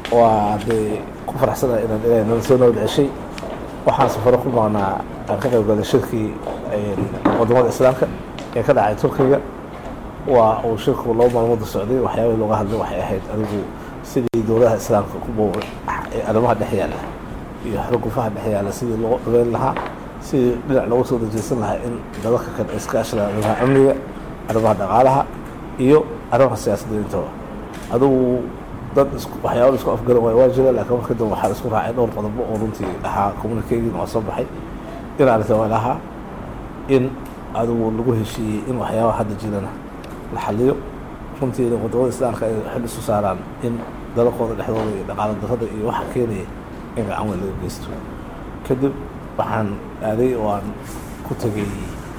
waa dee ku faraxsanahay inaan ilaahay nala soo nabad ceshay waxaan safaro ku maqnaa aan ka qayb galay shirkii wadamada islaamka ee ka dhacay turkiga waa uu shirku laba maalmooda socday waxyaabihii looga hadlay waxay ahayd adigu sidii dowladaha islaamka ku boobay ee arrimaha dhex yaalla iyo xurugufaha dhex yaalla sidii loo dhabeyn lahaa sidii dhinac loogu soo dejeysan lahaa in dalalka kale iskaashada arrimaha amniga arrimaha dhaqaalaha iyo arrimaha siyaasadda intaba adigu dad waxyaaba isku afgaran waay waa jira laakiin marka dambe waxaa isku raacay dhowr qodobo oo runtii ahaa communicating oo soo baxay dhinaca latawalaha in adigu lagu heshiiyey in waxyaabaha hadda jirana la xaliyo runtiina wadamada islaamka ay xil isu saaraan in dalaqooda dhexdooda iyo dhaqaalo darrada iyo waxa keenaya in gacan weyn laga geysto kadib waxaan aaday oo aan ku tegay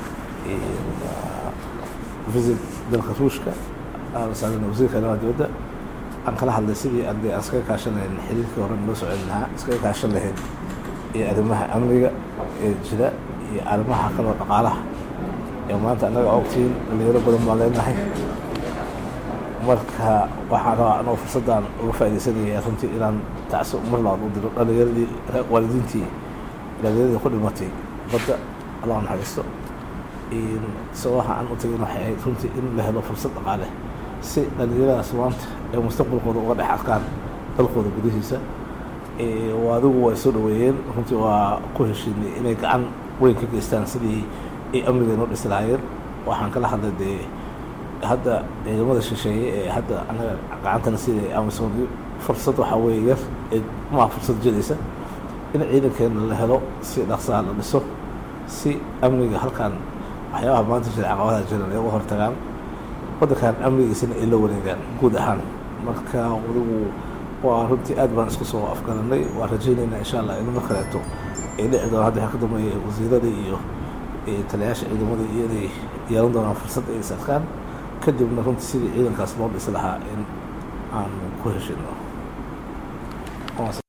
visit dalka ruushka aan saarin wasiirka arrimaha dibadda aan kala hadlay sidii ardee aan iskaga kaashan lahayn xiriirkii hore noo socon lahaa iskaga kaashan lahayn iyo arrimaha amniga ee jira iyo arrimaha kaloo dhaqaalaha ee maanta annaga ogtiin dhalinyaro badan baan leenahay marka waxaan rabaa anoo fursaddan uga faaidaysanaya runtii inaan tacso mar labaad u diro dhalinyaradii waalidiintii dhalinyaradii ku dhimatay badda allah naxariisto sababaha aan u tegin waxay ahayd runtii in la helo fursad dhaqaale si dhalinyaradaas maanta ay mustaqbalkooda uga dhex arkaan dalkooda gudihiisa adigu way soo dhaweeyeen runtii waa ku heshiinay inay gacan weyn ka geystaan sidii ay amniga inoo dhisi lahaayeen waxaan kala hadlay dee hadda ciidamada shisheeye ee hadda anaga gacantana sidai amisom fursad waxaa weeye yar ee maa fursad jiraysa in ciidankeena la helo si dhaqsaha la dhiso si amniga halkan waxyaabaha maanta jira caqabadaha jiran ay uga hortagaan waddankan amnigiisana ay la wareegaan guud ahaan marka adigu waa runtii aad baan isku soo afgaranay waan rajaynaynaa insha allah in mar kaleeto ay dhici doonaan hadda waxaa ka dambeeya wasiirada iyo taliyaasha ciidamada iyo inay yeelan doonaan fursad ay is arkaan kadibna runtii sidii ciidankaas loo dhisi lahaa in aan ku heshino